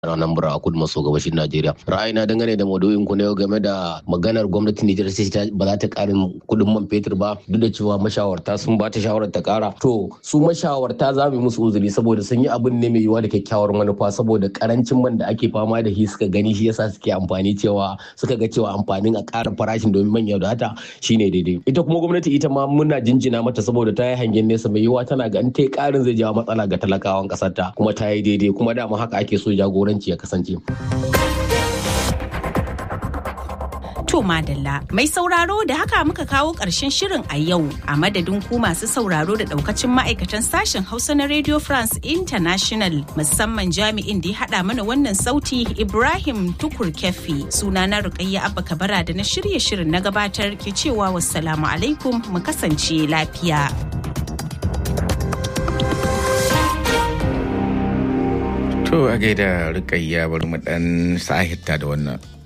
Anambra a kudu maso gabashin Najeriya. Ra'ayina dangane da maudu'in ku na yau game da maganar gwamnatin Nijar sai ba za ta karin kudin man fetur ba duk da cewa mashawarta sun ba ta shawarar ta kara. To su mashawarta za mu yi musu uzuri saboda sun yi abin ne mai yiwuwa da kyakkyawar manufa saboda karancin man da ake fama da shi suka gani shi yasa suke amfani cewa suka ga cewa amfanin a ƙara farashin domin manya da hata shine daidai. Ita kuma gwamnati ita ma muna jinjina mata saboda ta yi hangen nesa mai yiwuwa tana ga in ta yi ƙarin zai jawo matsala ga talakawan ƙasar ta kuma ta yi daidai kuma dama haka ake so jagoranci ya kasance. To Madalla, mai sauraro da haka muka kawo ƙarshen shirin a yau a madadin ku masu sauraro da ɗaukacin ma'aikatan sashen Hausa na Radio France International musamman jami'in da ya haɗa mana wannan sauti Ibrahim Tukur Kefi sunana Rukayya Abba Kabara da na shirye shirin na gabatar ke cewa wassalamu alaikum mu kasance lafiya. To a gaida rikayya bari mu dan sahita da wannan.